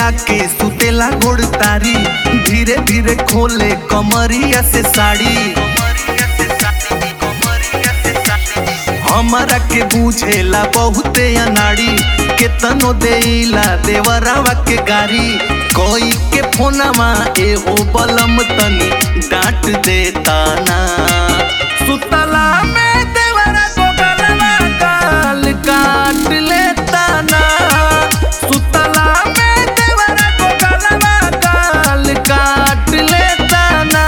आके सुतेला गोड़ तारी धीरे धीरे खोले कमरिया से साड़ी हमारा के बुझेला बहुते अनाड़ी केतनो देला देवरावा के गारी कोई के फोनमा एहो बलम तनी डांट देता ना सुतला में देवरा को गलवा गाल काट लेता ना सुतला में देवरा को गलवा गाल काट लेता ना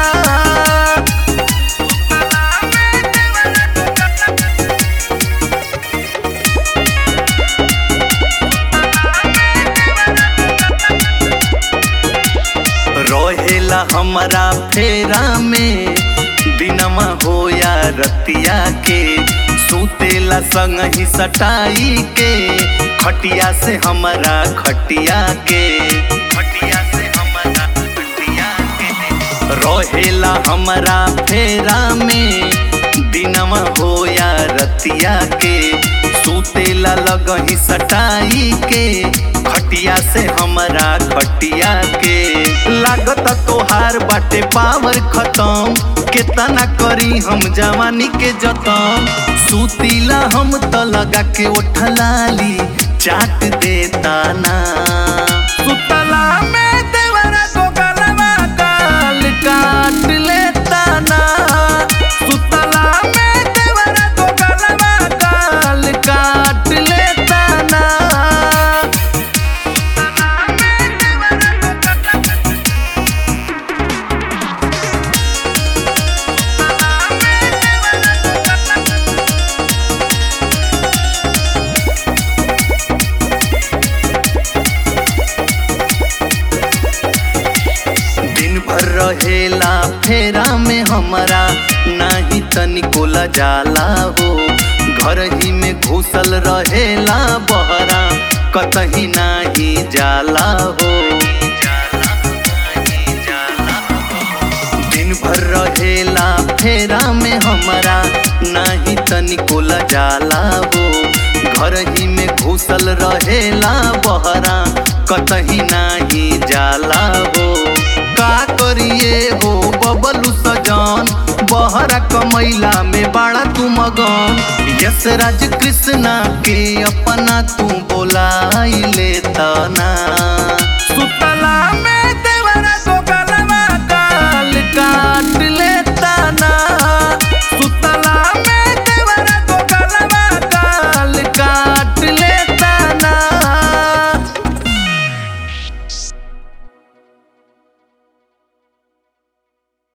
रहेला हमारा फेरा में दिनमा हो या रतिया के सुतेला संग ही सटाई के खटिया से हमारा खटिया के खटिया से हमारा खटिया के रहेला हमारा फेरा में दिनमा हो या रतिया के सुतेला लगही सटाई के खटिया से हमारा खटिया के लागत तोहार बाटे पावर खत्म केतना करी हम जवानी के जतन सुतीला हम त लगा के उठलाली चाट देता ना सुतला में देवरा को गलवा गाल काट लेता ना सुतला में देवरा को गलवा गाल काट लेता ना दिन भर रहेला फेरा में हमारा नाही तनिको जाला हो घर ही में घुसल रहेला बहरा कतही नाही जाला हो दिन भर रहेला फेरा में हमारा नाही तनिको जाला हो घर ही में घुसल रहेला बहरा कतही नाही जाला हो का करिए हो बबलू सजन बहरा कमैला में बाड़ा तू मगन यस राज कृष्णा के अपना तू बोलाई लेता ना